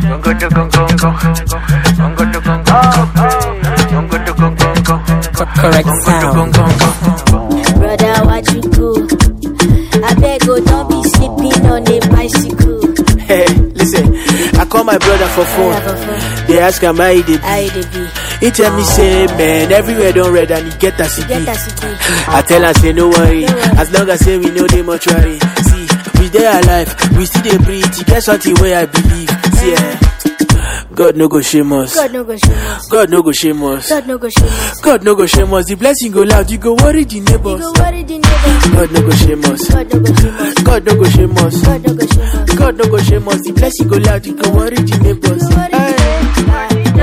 Congo to Congo, Congo to Congo, Congo to Congo, Correct sound. Brother, what you do? I beg, oh, don't be sleeping on a bicycle. Hey, listen, I call my brother for phone. Brother for phone. They ask am how he dey How be. you dey be? He tell me say, man, everywhere don red and he get as he Get be. as it is. I tell am say no worry, No worry. as long as say we know the mortuary. See, we dey alive, we still dey breathe. E get something wey I believe. See, eh, God no go shame us. God no go shame us. God no go shame us. God no go shame us. God no go shame us. The blessing go loud, you go worry the You neighbors. go worry the neighbors. God no go shame us. God no go shame us. God no go shame us. God no go shame us. God no go shame us. The blessing go loud, you go worry the neighbors. You go worry the Aye.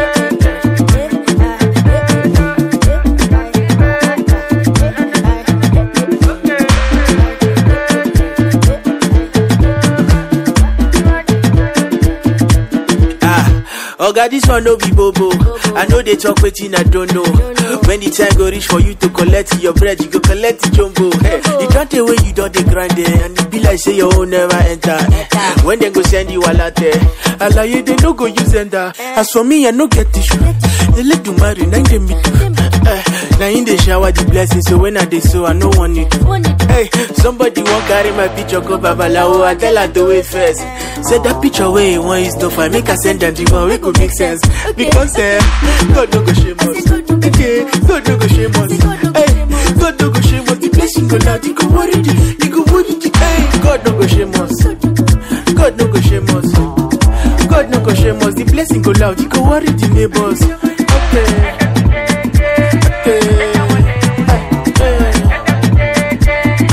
Ah, Oga, this one no be bobo. I know they talk wetin I don't know. When the time go reach for you to collect your bread, you go collect the jumbo. Hey, you don't the way you don't the grind there, and it be like say your own never enter. When they go send you all out there, alaye they no go use enter. As for me, I no get tissue. They let do marry, nine they meet. Uh, now in the shower the blessing, so when I dey so I no want it. Hey, somebody won't carry my picture, go babalawo. I tell her do it first. Say that picture where you want is stuff. I make her send them the one we could make sense. Because eh, God no go shame us. Okay, God no go shame us. Hey, God no go shame us. The blessing go loud, you go worry the, you go worry the. Hey, God no go shame us. God no go shame us. God no go shame us. The blessing go loud, you go worry the neighbors. Okay. Okay. Hey, hey.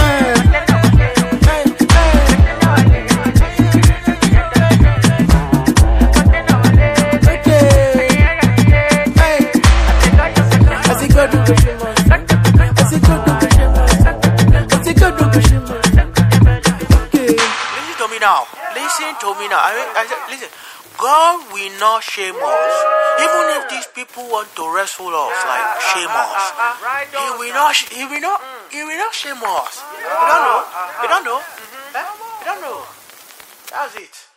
Listen to me now. Listen to me now. I mean, I said, listen. God will not shame us. Even if these people want to wrestle us, like shame us, He will not. sh- He will not. He will not shame us. You don't know. You don't know. Eh? You don't know. That's it.